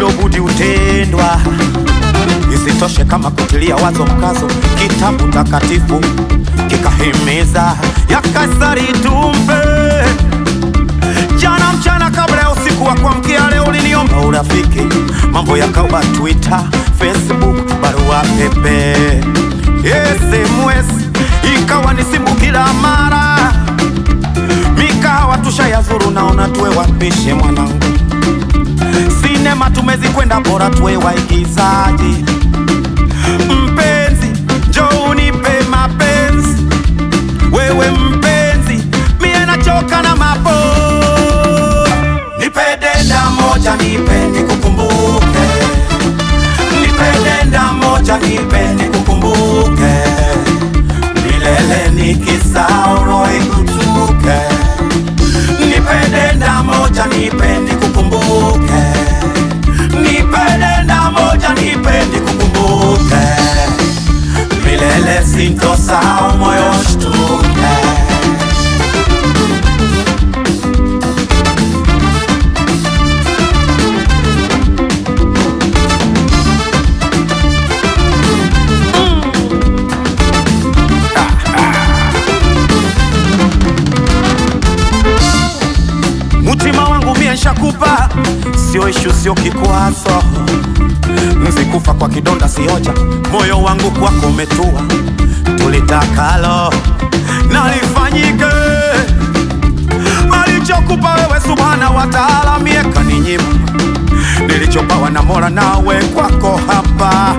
lilobudi utendwa. Isitoshe kama kutilia wazo mkazo, kitabu takatifu kikahimiza ya Kaisari tumpe. Jana mchana kabla ya usiku wa kuamkia leo uliniomba urafiki, mambo yakawa Twitter, Facebook, barua pepe, SMS ikawa ni simu kila mara, mikahawa tushayazuru, naona tuwe wapishe mwanangu sinema tumezikwenda, bora tuwe waigizaji. Mpenzi, njoo unipe mapenzi, wewe mpenzi, mie nachoka na mapo. Nipe denda moja, nipe nikukumbuke, nipe denda moja, nipe nikukumbuke, milele nikisahau roho ikutuke. Nipe denda moja, nipe nikukumbuke, nipe denda moja, nipe nikukumbuke, milele sintosahau moyo shtuke. Mutima wangu mie nshakupa, sio ishu, sio kikwazo. Nzikufa kwa kidonda sioja, moyo wangu kwako umetua. Tulitakalo nalifanyike, alichokupa wewe subhana wa taala, mie kaninyima nilichopawa na Mola, nawe kwako hapa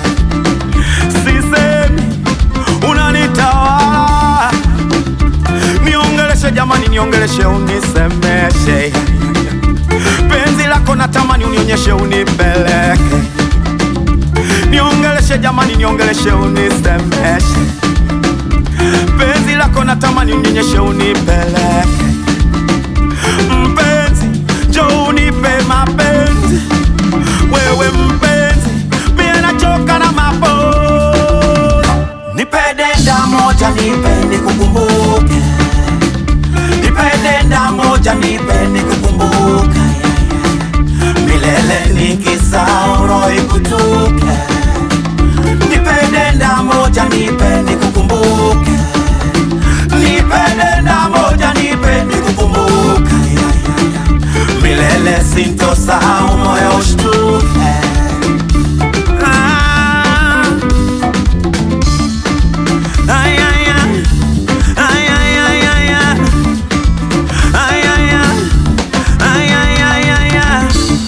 sisemi, unanitawala niongeleshe jamani, niongeleshe unisemeshe, penzi lako natamani unionyeshe, unipeleke. Niongeleshe jamani, niongeleshe unisemeshe, penzi lako natamani unionyeshe, unipeleke. Mpenzi, njoo unipe mapenzi, wewe mpenzi, mie nachoka na mapo. Nipe denda moja, nipe nikukumbuke nipe denda moja, nipe nikukumbuke, milele nikisahau roho ikutuke. Nipe denda moja, nipe nikukumbuke, nipe denda moja, nipe nikukumbuke, milele sintosahau moyo ushtuke. Ah. Ay, ay, ay. Ay, ay, ay, ay, ay. Ay, ay, ay. Ay, ay, ay, ay, ay.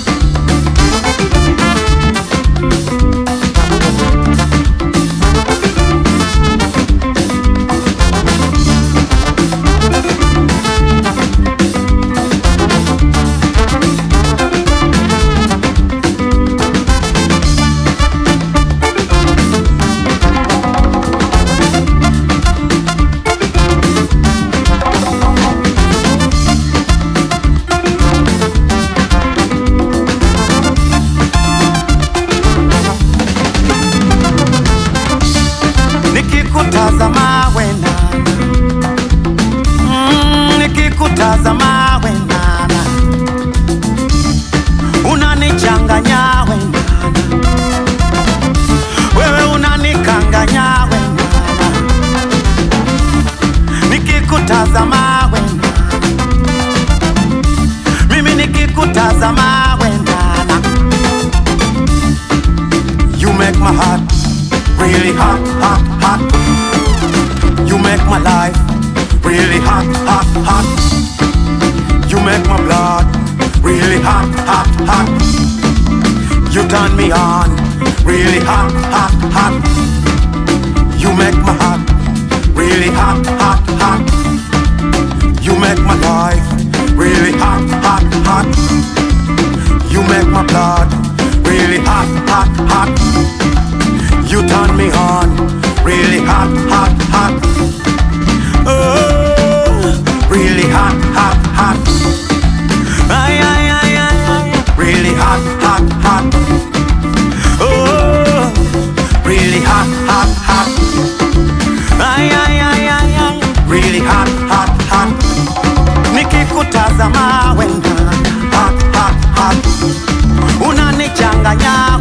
nikikutazama wena mm, nikikutazama wenana unanichanganya wenana wewe unanikanganya wenana nikikutazama wenana mimi nikikutazama wenana you make my heart really hot, hot, hot. You make my life really hot, hot, hot. You make my blood really hot, hot, hot. You turn me on really hot, hot, hot. You make my heart really hot, hot, hot. You make my life really hot, hot, hot. You make my blood really hot, hot, hot. You turn me on really hot, hot, hot. Oh, really hot, hot, hot. Ay, ay, ay, ay, ay. Really hot, hot, hot. Oh, really hot, hot, hot. Ay, ay, ay, ay, ay. Really hot, hot, hot. Nikikutazama wena engañar.